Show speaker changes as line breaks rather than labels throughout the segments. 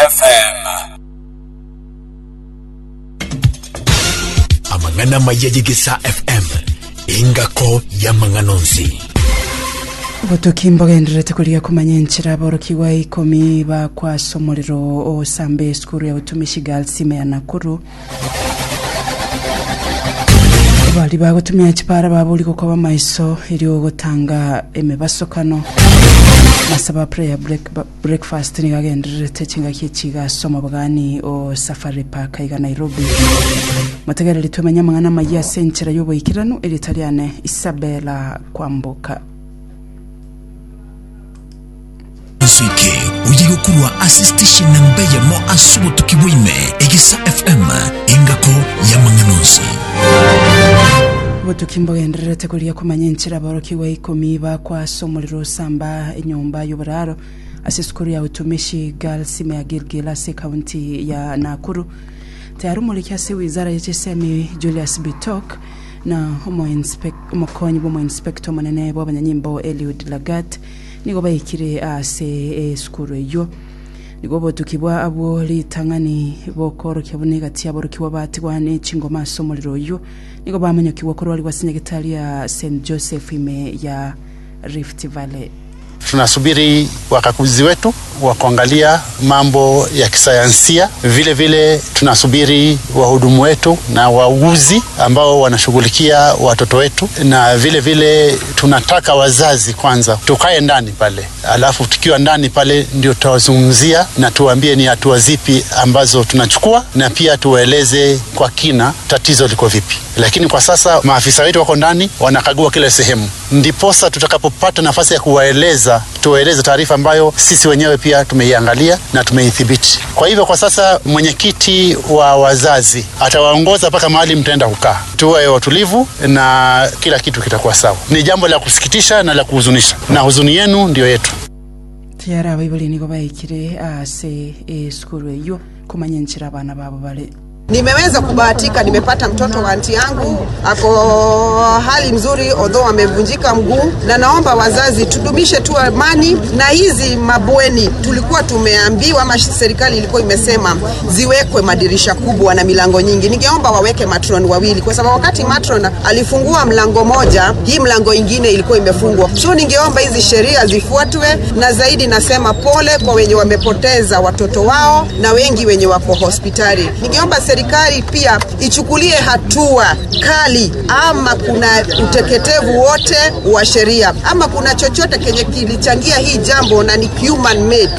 FM
amang'ana mayeyigisa fm ingako ya mang'anonsi
obutuki mbogenderete kuria kumanya enchera aboroki wa ikomi bakwasa omorero osambe esukuru ya utumishi girls ime ya nakuru bari bagotumia chipara baburi gokoba maiso eri ogotanga emibasokano masaba prayer break, ba- breakfast nigagendererete chingaki echigasomo bwani o safari park iga nairobi motegereri twemenya amang'ana mayi ase enchera y'oboikiranu eritariane isabela kwambuka
nswike uyigokurwa asistishin na mbeye mo asubutuki bwime egisa fm ingako ya mang'anonsi
obotuki mbogendererete kuria kumanya enchera aboroki wa ikomi bakwasa omorero osamba enyomba y'oboraro ase esukuru ya utumishi girls ime ya gilgil ase kaunti ya nakuru tayari omoreki ase wizara yechesemi julius bitok na omoinspec- omokonyi bw'omoinspector omonene bw'abanyanyimbo eliud lagat nigo baikire ase esukuru eyo nigo obotuki bwa abwo ritang'ani bokorokia buna gati aborokiwa batigwane chingoma ase omorero oyo nigo bamonyokiwa korwariwa ase nyagetari ya st joseph ime ya rift valley
tunasubiri wakaguzi wetu wa kuangalia mambo ya kisayansia. Vile vile tunasubiri wahudumu wetu na wauguzi ambao wanashughulikia watoto wetu, na vile vile tunataka wazazi kwanza tukae ndani pale, alafu tukiwa ndani pale ndio tutawazungumzia na tuwaambie ni hatua zipi ambazo tunachukua, na pia tuwaeleze kwa kina tatizo liko vipi. Lakini kwa sasa maafisa wetu wako ndani wanakagua kila sehemu, ndiposa tutakapopata nafasi ya kuwaeleza tuwaeleze taarifa ambayo sisi wenyewe pia tumeiangalia na tumeithibiti. Kwa hivyo kwa sasa mwenyekiti wa wazazi atawaongoza mpaka mahali mtaenda kukaa, tuwe watulivu na kila kitu kitakuwa sawa. Ni jambo la kusikitisha na la kuhuzunisha, na huzuni yenu ndiyo yetu.
tayari abaibuli nigo baikire ase esukuru eyo kumanya enchera abana babo bari
Nimeweza kubahatika, nimepata mtoto wa anti yangu ako hali mzuri, odho amevunjika mguu, na naomba wazazi tudumishe tu amani na hizi mabweni. Tulikuwa tumeambiwa ama serikali ilikuwa imesema ziwekwe madirisha kubwa na milango nyingi. Ningeomba waweke matron wawili, kwa sababu wakati matron alifungua mlango moja, hii mlango ingine ilikuwa imefungwa. So ningeomba hizi sheria zifuatwe, na zaidi nasema pole kwa wenye wamepoteza watoto wao na wengi wenye wako hospitali. Ningeomba serikali pia ichukulie hatua kali, ama kuna uteketevu wote wa sheria, ama kuna chochote kenye kilichangia hii jambo na ni human made.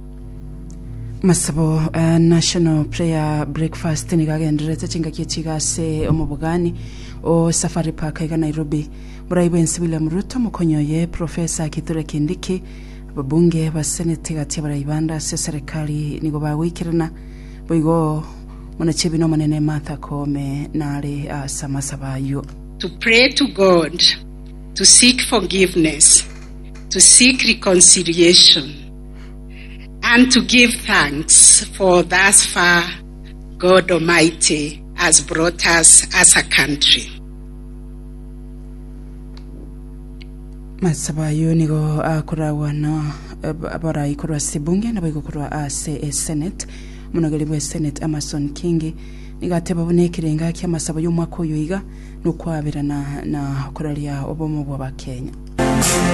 masabo uh, national prayer breakfast nigagenderete chingaki chigase omobogani o safari park iga nairobi burai bwensi william ruto mokonyoye profesa kithure kindiki ababunge baseneti gati abaraibanda ase serikali nigo bagwikirana boigo monachebino omonene martha koome nare ase amasaba ayo
to pray to God, to seek forgiveness, to seek reconciliation, and to give thanks for thus far God Almighty has brought us as a country.
masaba ayo nigo akoragwa na abarai korwa ase bunge nabo igokorwa ase esenate omonogeri bwa esenate amason king nigateba buna ekerenga kia amasabo y'omwaka oyo iga nokwabirana na koraria obomo bwa bakenya